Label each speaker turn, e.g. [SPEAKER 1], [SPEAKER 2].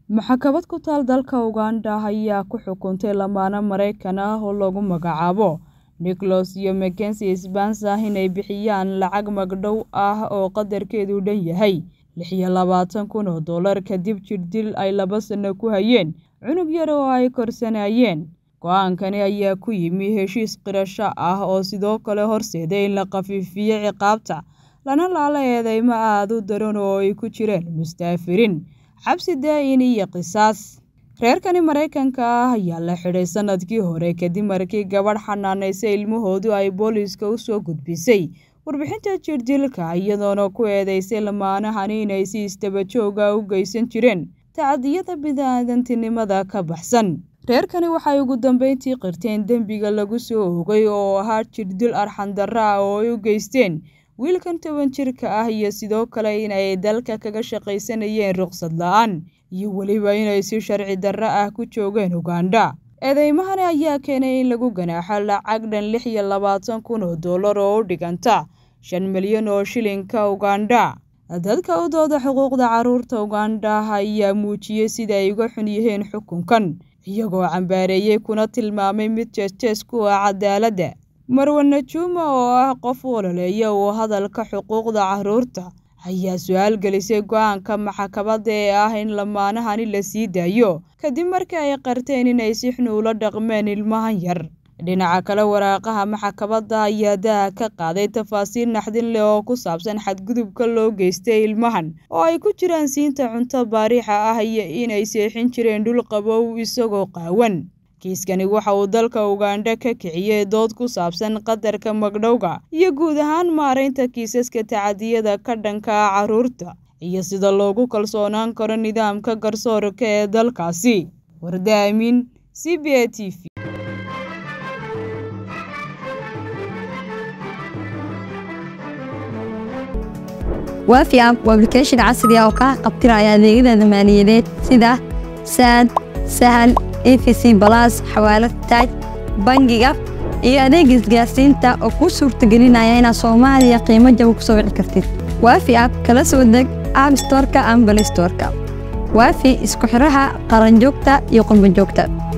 [SPEAKER 1] maxkamad ku taal dalka uganda ayaa ku xukuntay lamaane maraykan ah oo lagu magacaabo nicholas iyo mackenzie spencer inay bixiyaan lacag magdhow ah oo qadarkeedu dhan yahay lix iyo labaatan kun oo dollar kadib jirdil ay laba sano ku hayeen cunug yar oo ay korsanayeen go-aankani ayaa ku yimi heshiis qirasho ah oo sidoo kale horseeday in la khafiifiyo ciqaabta lana laala eedeymo aada u daran oo ay ku jireen mustaafirin xabsi daa-in iyo qisaas reerkani maraykanka ah ayaa la xidhay sanadkii hore kadib markii gabadh xanaanaysa ilmahoodu ay booliiska u soo gudbisay warbixinta jirdilka iyadoona ku eedeysay lamaanahani inay si istabajooga u geysan jireen tacadiyada bidaadantinimada ka baxsan reerkani waxay ugu dambeyntii qirteen dembiga lagu soo oogay oo ahaa jirdil arxandarro ah oo ay u geysteen wiilkan toban jirka ah iyo sidoo kale inay dalka kaga shaqaysanayeen ruqsad la-aan iyo weliba inay si sharci darro ah ku joogeen uganda eedeymahani ayaa keenay in lagu ganaaxo lacag dhan lix iyo labaatan kun oo dollar oo u dhiganta shan milyan oo shilinka uganda dadka u dooda xuquuqda caruurta uganda ayaa muujiyey sida ay uga xun yihiin xukunkan iyagoo cambaareeyey kuna tilmaamay mid jees-jees ku ah cadaaladda marwe najuuma oo ah qof ololeeya uu hadalka xuquuqda caruurta ayaa su-aal gelisay go-aanka maxkamadda ee ah in lamaanahani la sii daayo kadib markii ay qarteen inay si xun ula dhaqmeen ilmahan yar dhinaca kale waraaqaha maxkamadda ayaa daha ka qaaday tafaasiil naxdin leh oo ku saabsan xadgudubka loo geystay ilmahan oo ay ku jiraan siinta cunto baariixa ah iyo inay seexin jireen dhul qabow isagoo qaawan kiiskani waxa uu dalka uganda ka kiciyey dood ku saabsan qadarka magdhowga iyo guud ahaan maaraynta kiisaska tacadiyada ka dhanka ah caruurta iyo sida loogu kalsoonaan karo nidaamka garsoorka ee dalkaasi warda amiin c b a t v
[SPEAKER 2] waafi app waa application casri ah oo kaa qabtiraya adeegyada maaliyadeed sida saad sahal efc balas xawaalad taaj bangiga iyo adeega isgaarsiinta oo kuu suurtagelinaya inaad soomaaliya qiimo jaba ku soo wici kartid waafi app kala soo deg app storka ama balay storka waafi isku xidhaha qaranjoogta iyo qurbanjoogta